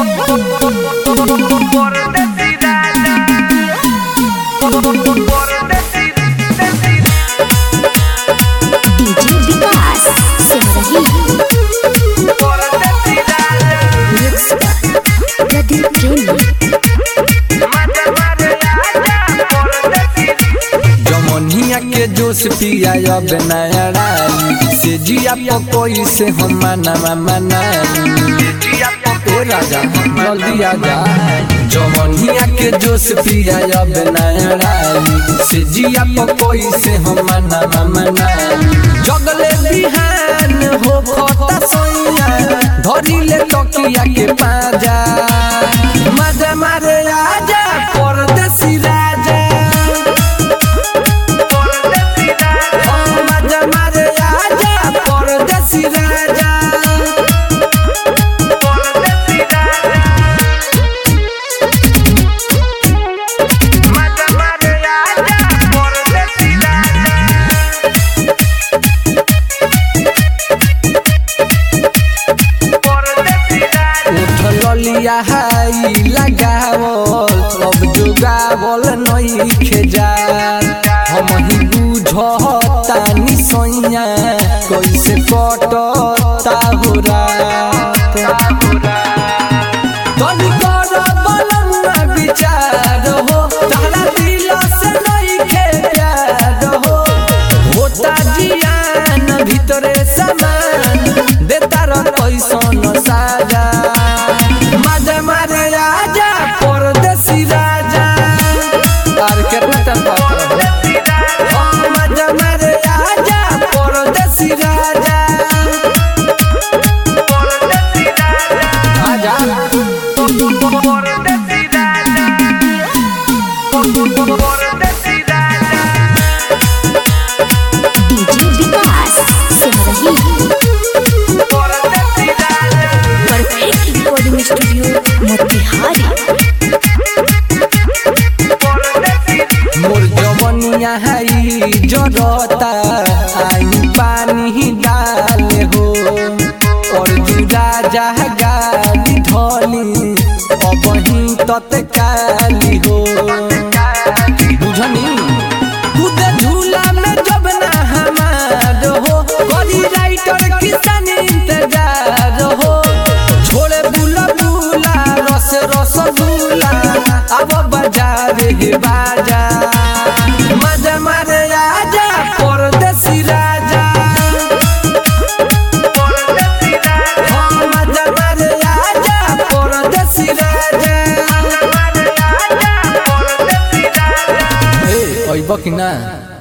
Por decir nada. Por decir, decir. DJ Vikas Simrahi Por decir nada. Mix पर प्रदीप प्रेमी Mata, mata, ya, por decir. जमनिया के जोश पिया अब नया राई से जिया पकोई से हम मना मनाई ए राजा जल्दी आजा जमनिया के जोश पिया अब नया राई से जिया पकोई से हम मना मनाई जगले बिहान हो खता सोइया धरी ले तकिया के पाजा मजा मारे आजा परदेसी राजा Por decir nada. मजा मारे आजा परदेसी राजा Por decir nada. Mata, mata, ya, por decir nada. Por decir nada. उठ लिया हाई लगावल अब जुगावल नई खेजार हम ही बुझतानी सैया कैसे कटता हो रात तनी कर बलमुआ विचार हो तारा दिल से नहीं खे प्यार हो होता जियान भीतरे समान देता र कैसन साजा मजा मारे आजा परदेसी राजा और केतना टाइम बात रहो मजा मारे आजा परदेसी राजा आजा Por decir nada. Por decir nada. DJ Vikas Simrahi Por decir nada. Perfect recording studio Motihari Por decir मोर जवनिया हाई जरता आई पानी डाले हो और जुड़ा जह गाली धोली अब ही तत्काली हो बुझनी खुद झूला में जब ना हमार हो करी राइटर किसान इंतजार हो छोड़े बुला बुला रस रस बुला अब बाजार हे बाजा मजा मारे आजा परदेसी राजा हाँ, मजा मारे आजा परदेसी राजा ए अइब कि ना